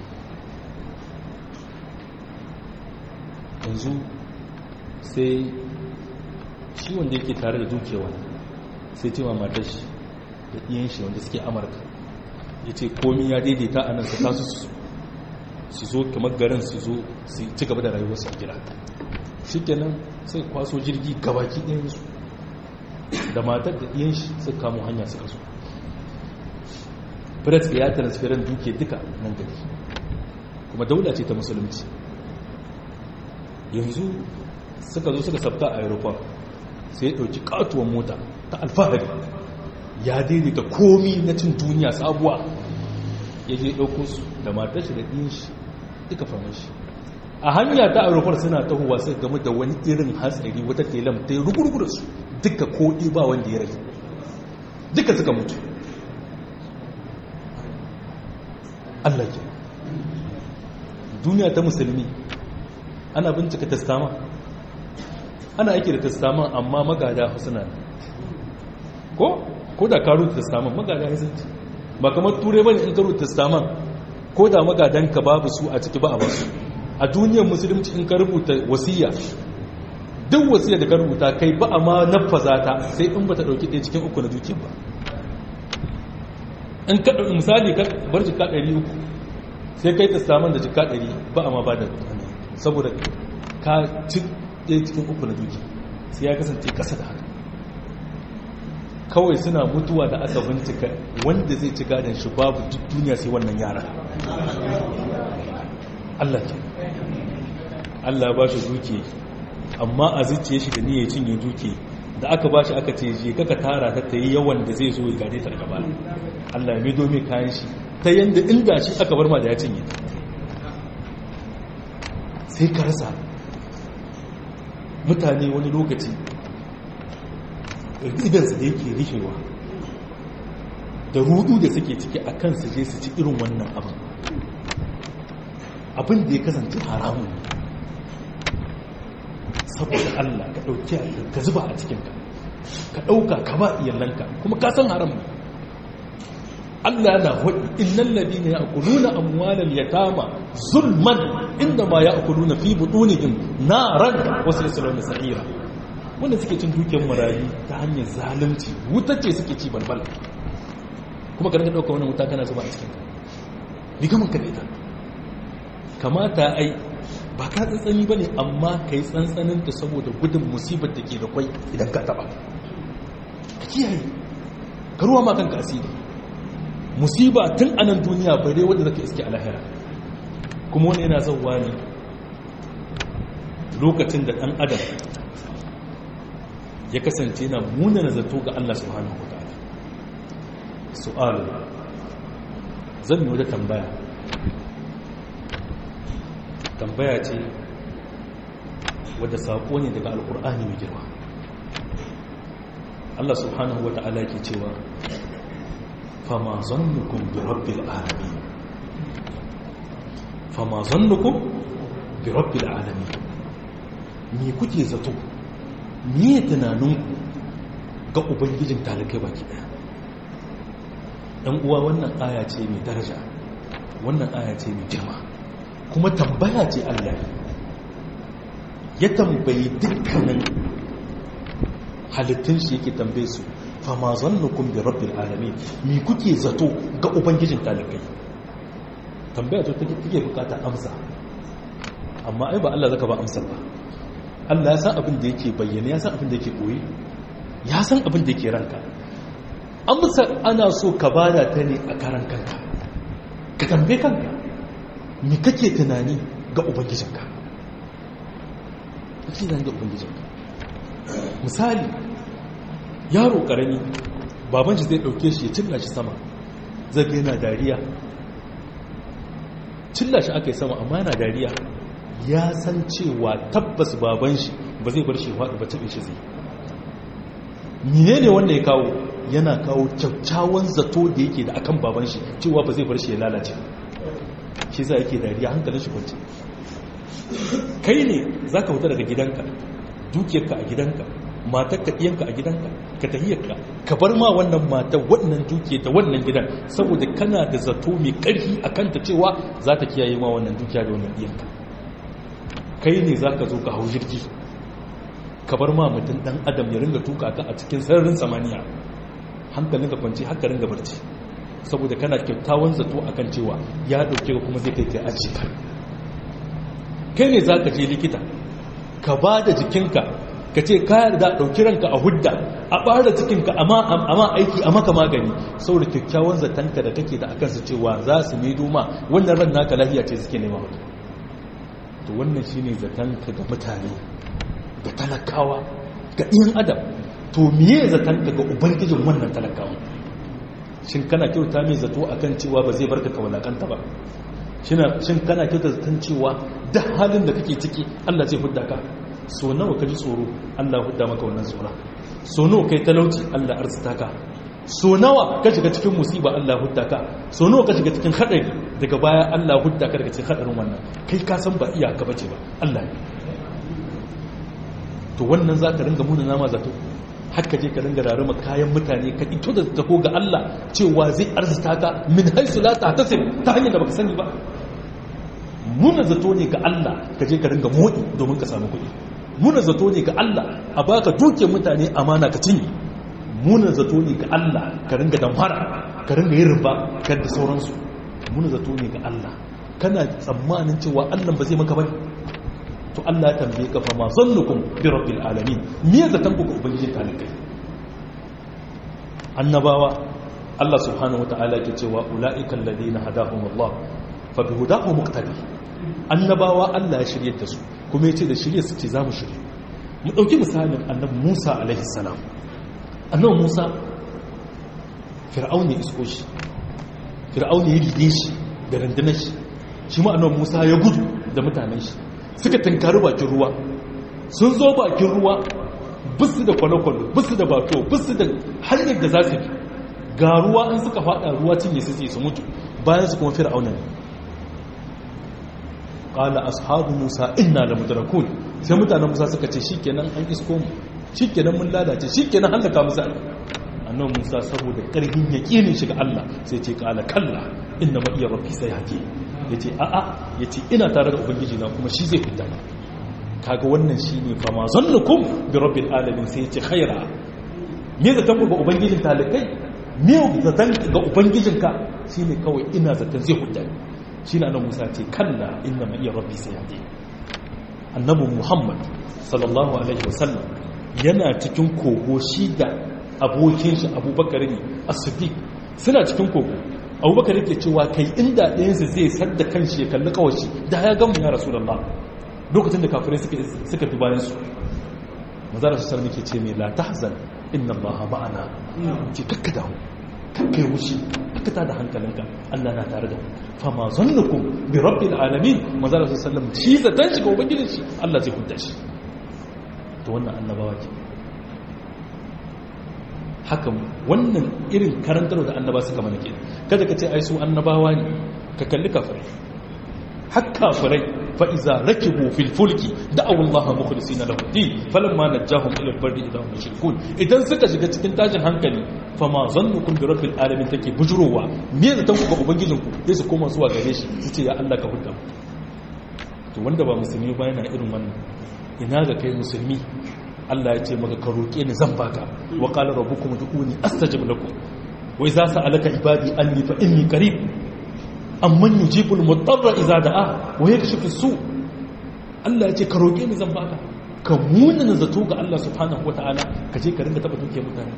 yanzu sai shi wanda yake tare da dukewa sai ce ma matar shi da ɗiyan shi wanda suke amurka ya ce komi ya daidaita a nan su tasu su zo kamar garin su zo su ci gaba da rayuwarsu a gida shi kenan sai kwaso jirgi gabaki ɗayansu da matar da ɗiyan shi suka kamo hanya suka zo firat ya transferin duke duka nan gari kuma daula ce ta musulunci yanzu suka zo suka sabta a aeroport sai ya ɗauki katuwan mota ta alfahari ya daidaita komi na cin duniya sabuwa ya je ɗauko su da matar shi da ɗin shi duka famar shi a hanya ta aeroport suna tahowa sai game da wani irin hatsari wata telam ta yi rugurugu da su duka koɗi ba wanda ya rage duka suka mutu Allah ke duniya ta musulmi ana bincika testama ana aiki da testama amma magada suna ko ko da ka rubuta testament magada ya zanci ba kamar turai bane in ka rubuta testament ko da magadanka babu su a ciki ba a basu a duniyar musulunci in ka rubuta wasiya duk wasiya da ka rubuta kai ba a ma nafaza ta sai in ba ta dauki ɗaya cikin uku na dukiyar ba in ka ɗauki misali ka bar jika ɗari uku sai kai testament da jika ɗari ba a ma ba da saboda ka ci ɗaya cikin uku na dukiya sai ya kasance ƙasa da haka kawai suna mutuwa da aka bincika wanda zai ci gadon shi babu duk duniya sai wannan yara Allah ke Allah ba shi duke amma a zuciye shi da niyyar cinye duke da aka ba shi aka ce je kaka tara ta ta yi yawan da zai zo ya gade ta gaba Allah ya mido mai kayan shi ta yanda inda shi aka bar ma da ya cinye sai ka rasa mutane wani lokaci idansu da yake rikewa da rudu da suke ciki a kan su je su ci irin wannan abin abin da ya kasance haramun saboda Allah ka ɗauki ka zuba a cikinka ka ɗauka ka ba iyalanka kuma ka san haram Allah na hudu innal ladina ya'kuluna amwalal yatama zulman inda ma ya'kuluna fi butunihim naran wa sayaslamuna sa'ira wanda suke cin dukiyar marayu ta hanyar zalunci wuta ce suke ci balbal kuma ka rinka dauka wannan wuta kana zuba a cikin ka riga man ka ita kamata ai ba ka tsantsani bane amma kai tsantsanin ta saboda gudun musibar da ke da kwai idan ka taba ka kiyaye ka ruwa ma kanka asiri musiba tun anan duniya bare wanda zaka iske a lahira kuma wani yana zauwa ne lokacin da dan adam ya kasance na munana zato ga Allah subhanahu wa ta'ala su'alu zan yi wata tambaya tambaya ce wadda saƙo ne daga alƙur'ani mai girma Allah subhanahu wa ta'ala ke cewa fama zannukum bi rabbil alamin fama zannukum bi rabbil alamin me kuke zato miye tunaninku ga ubangijin talikai baki daya ɗan uwa wannan aya ce mai daraja wannan aya ce mai girma kuma tambaya ce allah ya tambayi dukkanin halittun shi yake tambaye su fama zannukun bi rabbil alamin mi kuke zato ga ubangijin talikai tambaya ce take bukata amsa amma ai ba allah zaka ba amsar ba Allah ya san abin da yake bayyana ya san abin da yake koyi ya san abin da yake ranka amsar ana so ka bada ta ne a karan kanka ka tambaye kanka me kake tunani ga ubangijinka kake tunani ga ubangijinka misali yaro karami baban shi zai dauke shi ya cilla shi sama zai ga yana dariya cilla shi aka yi sama amma yana dariya ya san cewa tabbas baban shi ba zai bar shi faɗi ba taɓe shi zai mine ne wanda ya kawo yana kawo kyakkyawan zato da yake da akan baban shi cewa ba zai bar shi ya lalace shi za yake dariya hankalin shi kwanci kai ne za ka fita daga gidanka dukiyarka a gidanka matar ka ɗiyanka a gidanka ka tahiyarka ka bar ma wannan matar wannan dukiya da wannan gidan saboda kana da zato mai ƙarfi a kanta cewa za ta kiyaye ma wannan dukiya da wannan ɗiyanka kai ne za ka zo ka hau jirgi ka bar ma mutum ɗan adam ya ringa tuka ka a cikin sararin samaniya hankalin ka kwanci haka ringa barci saboda kana kyakkyawan zato akan cewa ya dauke ka kuma zai kai kai aji ka kai ne za ka je likita ka ba da jikinka ka ce ka yarda ɗauki ranka a hudda a ɓara cikinka amma aiki a maka magani saboda kyakkyawan zatonka da kake da akan su cewa za su ne doma wannan ran naka lafiya ce suke nema maka to wannan shine zatonka ga mutane ga talakawa ga ɗiyan adam to miye zatonka ga ubangijin wannan talakawa shin kana kyauta mai zato akan cewa ba zai barka ka walakanta ba shin kana kyauta zaton cewa da halin da kake ciki Allah zai hudda ka so nawa ka ji tsoro Allah hudda maka wannan tsora so nawa kai talauci Allah arzita ka so nawa ka shiga cikin musiba Allah hudda ka so nawa ka shiga cikin hadari daga baya Allah hudda ka daga cikin hadarin wannan kai ka san ba iyaka bace ba Allah ne to wannan zaka ringa muna nama zato haka je ka ringa rarrama kayan mutane ka ito da taho ga Allah cewa zai arzita ka min haisu la tahtasib ta hanyar da baka sani ba muna zato ne ga Allah ka je ka ringa modi domin ka samu kuɗi muna zato ne ga Allah a baka duke mutane amana ka cinye muna zato ne ga Allah ka ringa damfara ka ringa yin riba ka da sauransu muna zato ne ga Allah kana tsammanin cewa Allah ba zai maka bane to Allah ya tambaye ka fa ma zannukum bi rabbil alamin me zatan ku ga ubangijin talikai annabawa Allah subhanahu wataala yake cewa ulaika alladhina hadahum Allah fa bi hudahu muqtadi annabawa Allah ya shirye da su kuma yace da shirye su ce za mu shirye mu dauki misalin annabi Musa alaihi salam annabi Musa fir'auni isko shi fir'auni ya ride shi da rundunar shi shi ma annabi Musa ya gudu da mutanen shi suka tankari bakin ruwa sun zo bakin ruwa bisu da kwale-kwale bisu da bato bisu da hanyar da za su bi ga ruwa an suka fada ruwa cinye su su mutu bayan su kuma fir'auna ne qala ashabu musa inna la mudrakun sai mutanen musa suka ce shikenan an isko mu shikenan mun lalace shikenan halaka musa annabi musa saboda karfin yaqinin shi ga Allah sai ce qala kalla inna ma iya rabbi sayhadi yace a a yace ina tare da ubangiji na kuma shi zai fita kaga wannan shine fa ma zannukum bi rabbil alamin sai yace khaira me zatan ga ubangijin talikai me zatan ga ubangijinka shine kawai ina zatan zai fita shi na nan musa ce kalla inna ma iya rabbi sai yade annabin muhammad sallallahu alaihi wasallam yana cikin kogo shi da abokin shi abubakar ne a siddiq suna cikin kogo abubakar yake cewa kai inda ɗayansu zai sadda kan shi ya kalli kawashi da ya gamu ya rasu lokacin da kafirai suka fi bayan su mazara su sarmi ke ce mai la tahzan inna allaha ma'ana ce kakka damu kakkai wuce aka tada hankalinka Allah na tare da mu fama zannukum bi rabbil alamin manzala sallam shi zatan shi ga ubangijin shi Allah zai hudda shi to wannan annabawa ke haka wannan irin karantar da annaba suka mana ke kada ka ce ai su annabawa ne ka kalli kafirai har kafirai fa iza rakibu fil fulki da'aw Allah mukhlisina lahu din falamma najahum ila al-barri idahum yushrikun idan suka shiga cikin tashin hankali fa ma zannukum bi rabbil alamin take bujurowa me zatan ku ga ubangijin ku sai su koma zuwa gare shi su ce ya Allah ka hudda to wanda ba musulmi ba yana irin wannan ina ga kai musulmi Allah ya ce maka ka roke ni zan baka wa qala rabbukum ud'uni astajib lakum wa idza sa'alaka ibadi anni fa inni qarib amman yujibul mutarra idza da'a wa yakshifu su Allah ya ce ka roke ni zan baka ka munana zato ga Allah subhanahu wataala ka je ka ringa taba duke mutane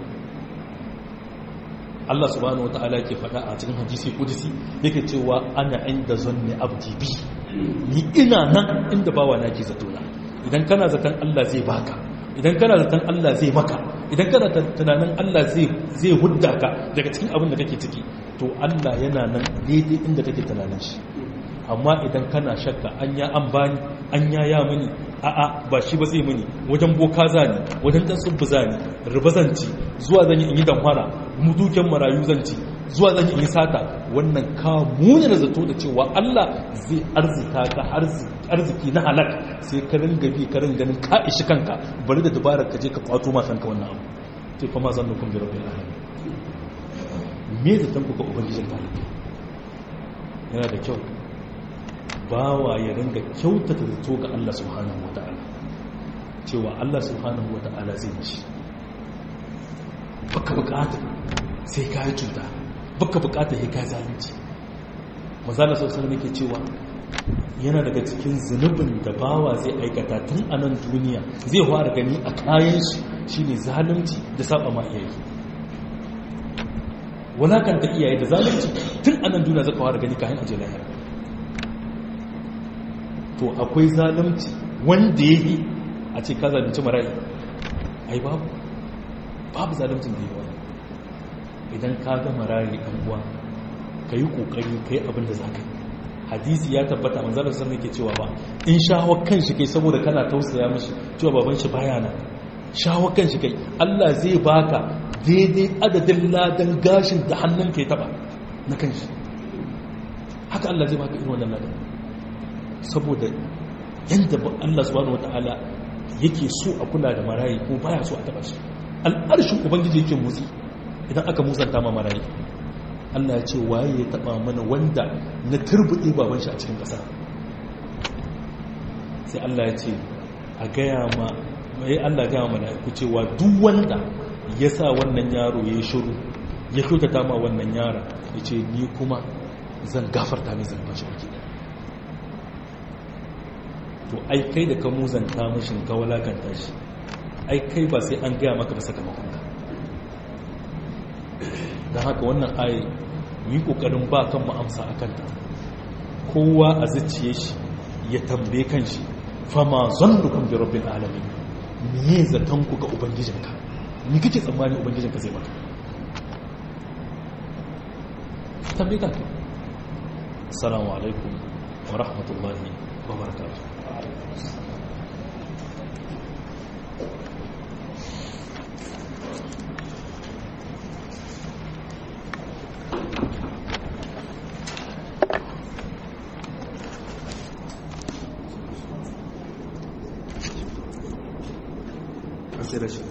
Allah subhanahu wataala yake faɗa a cikin hadisi kudusi yake cewa ana inda zanni abdi bi ni ina nan inda bawa na ke zato na idan kana zaton Allah zai baka idan kana zaton Allah zai maka idan kana tunanin Allah zai zai hudda ka daga cikin abin da kake ciki to Allah yana nan daidai inda kake tunanin shi amma idan kana shakka an ya an bani an ya ya mini a'a ba shi ba zai mini wajen boka zani wajen dan subbu zani riba zanci zuwa zan yi in yi damfara muduken marayu zanci zuwa zan yi in yi sata wannan ka muni da zato da cewa Allah zai arzita ka arziki na halak sai ka ringa bi ka ringa ganin ka ishi kanka bari da dabarar ka je ka kwato ma kanka wannan abu sai fa ma zan nukun bi rabbil alamin me zaton ku ga ubangijin talibai yana da kyau bawa ya ringa kyautata zato ga Allah subhanahu wata'ala cewa Allah subhanahu wata'ala zai mishi baka bukata sai ka yi cuta baka bukatar ya kai zalunci mazala sosai ne ke cewa yana daga cikin zunubin da bawa zai aikata tun a nan duniya zai fara gani a kayan shi shine zalunci da saba ma iyaye wulakanta iyaye da zalunci tun a nan duniya zaka fara gani kayan aje lahira to akwai zalunci wanda ya yi a ce ka zalunci marayi ai babu babu zaluncin da yi wani idan ka ga marayi ɗan uwa ka yi ƙoƙari ka yi abin da za ka yi hadisi ya tabbata manzalar sun ke cewa ba in shawar kan shi kai saboda kana tausaya mashi cewa baban shi baya nan shawar kan shi kai Allah zai baka daidai adadin ladan gashin da hannun ka ya taba na kan shi haka Allah zai baka irin wannan ladan saboda yanda Allah subhanahu wataala yake so a kula da marayi ko baya so a taba shi al'arshin ubangiji yake motsi idan aka musanta ma marayi Allah ya ce waye ya taba mana wanda na turbuɗe baban shi a cikin ƙasa sai Allah ya ce a gaya ma mai Allah gaya mana ku cewa duk wanda ya sa wannan yaro ya yi shiru ya kyautata ma wannan yara ya ce ni kuma zan gafarta mai zarfa shi ake to ai kai da ka muzanta mashin ka walakanta shi ai kai ba sai an gaya maka ba sakamakon ka don haka wannan ayi mu yi ƙoƙarin ba kan mu amsa a kanta kowa a zuciye shi ya tambaye kan shi fama zan dukkan da rabin alami me zaton ku ga ubangijinka ni kake tsammani ubangijinka zai maka tambaye ka assalamu alaikum wa rahmatullahi wa barakatuh consideration.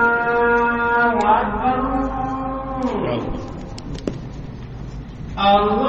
Allah